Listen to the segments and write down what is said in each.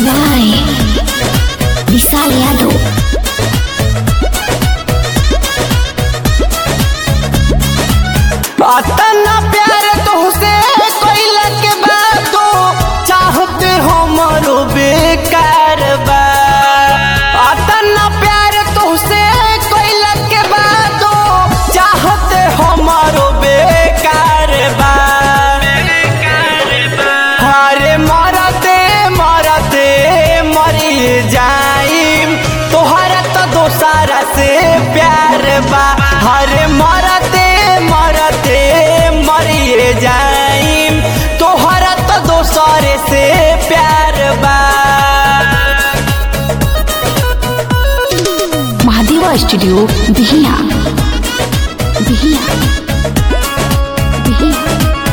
by Vishal Yadav. अतना प्यार तुहसे कोइला के बातो चाहते हमरो बेकार बा अतना प्यार तुहसे कोइला के बातो चाहते हमरो बेकार बा हरे मरते मरते मरी जाइम तोहरा तो दोसारा से प्यार बा हरे मरते मरते मरी जाइम तोहरा तो दोसरे से प्यार बा Mahadeva Studio, Bihia. Bihia. Bihia.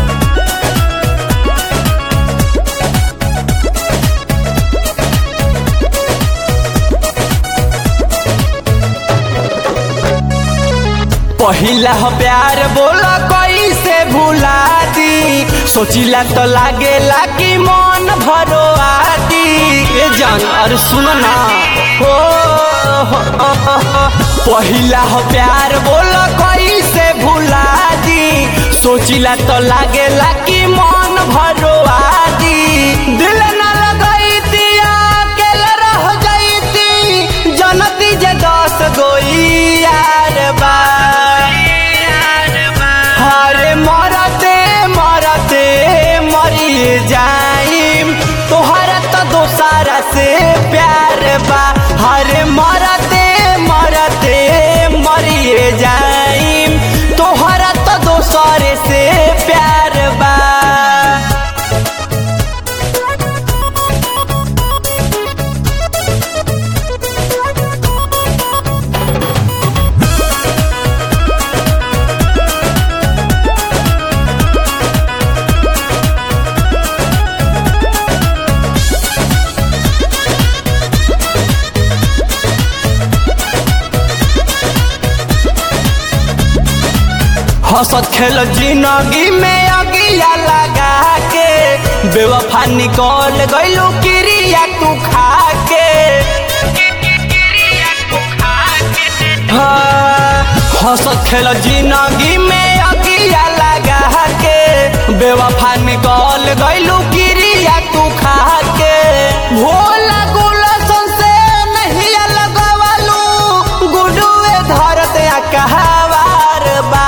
पहिला हो प्यार बोला कैसे भुला दी सोचिला तो लागेला कि मन भरो आती ए जान अरे सुन ना हो हो, हो, हो, हो। पहिला हो प्यार बोला कैसे भुला दी सोचिला तो लागेला कि मन भरो आती दिल ना लगाई दिया अकेला रह जाईती जनती जे दस गोई यार बा हरे मरते मरते मरी जाइम तोहरा तो दोसारा से प्यार बा हरे मरते मरते मरी जाइम तोहरा तो दोसरे से प्यार बा हंसत खेल जिंदगी में अगिया लगा के बेवफा निकल गइलू क्रिया तू खा के हाँ, हंसत खेल जिंदगी में अगिया लगा के बेवफा निकल गइलू क्रिया तू खा के भोला गुलशन से नहीं लगवालू गुडुए धरत कहवार बा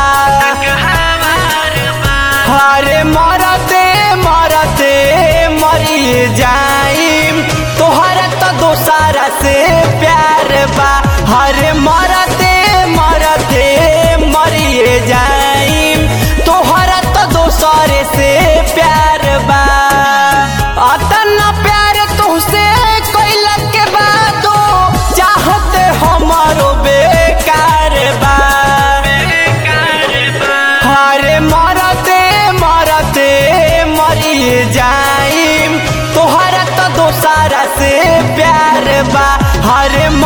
हरे मरते मरते मरी जाइम तोहरा तो दोसारा से प्यार बा हरे मरते मरते मरी जाइम तोहरा तो दोसरे से प्यार बा अतना प्यार तुहसे कोइला के बातो चाहते हमारो बेकार बा हरे मरते मरते मरी जाइम तोहरा तो दोसारा से प्यार बा हरे